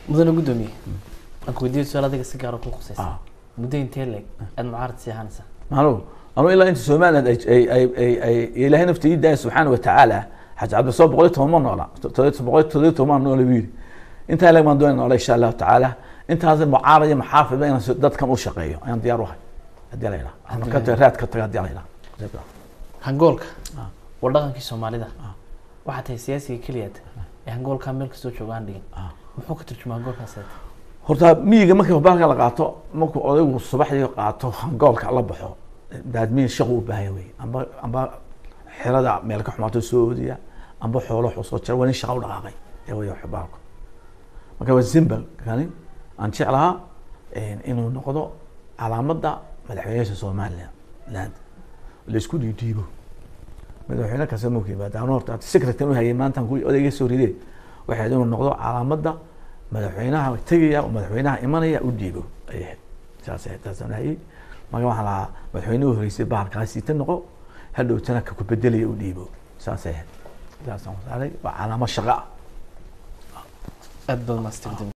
mudane guddoomiye aan ku weydiiyo su-aal adiga si gaara ku khusaysa Ah. muddo intee leeg aad mucaarad sii ahaanaysaa maalo anu ilaa inta somaliland ay ay ay ay ay ilaahay nafta ii daaya subxaana watacaala xaji cabdisoo boqol iyo toban ma noola todoba boqol iyo todoba toban noola buu yidhi intaa leg baan doonay noola insha allahu tacaala intaas mucaarad iyo maxaafid inaan si- dadkan u shaqeeyo ayaan diyaar u ahay haddii la yidhaha ama ka taga raad ka taga haddii la yidhaha hangoolka Ah. waa dhaqankii soomaalida Ah. waxaa tahay siyaasiga keliyaad ee hangoolkaa meel kastoo jooga aan dhigin Ah. muxuu ka turjumaa hangoolkaas horta miyiga markii baalka la qaato markuu odaygu subaxdii qaato hangoolka la baxo daadmiin shaqu u baahan wey amba amba xerada meel ka xumaato soo oodiya amba xoolo wuxuu soo jira waa nin shaqa u dhaqaaqay ee way wax baalku marka waa zimbal kani aan jeclahaa inuu noqdo calaamadda madaxweynaha somaliland land laisku dhiidhiibo madaxweyne kasta markuu yimaado anu horta secretary u hayay maanta ku odayga soo ridee waxay ahayd inuu noqdo calaamadda madaxweynaha tegaya oo madaxweynaha imanaya u dhiibo ay ahayd saas ahayd taasaan hayay marka waxaan lahaa madaxweynuhu horeysay bahalkaasi ta noqo hadhowtana ka ku bedelaya u dhiibo saasay ahayd saasaan saaray waa calaamad shaqa ah aad baad maastigdin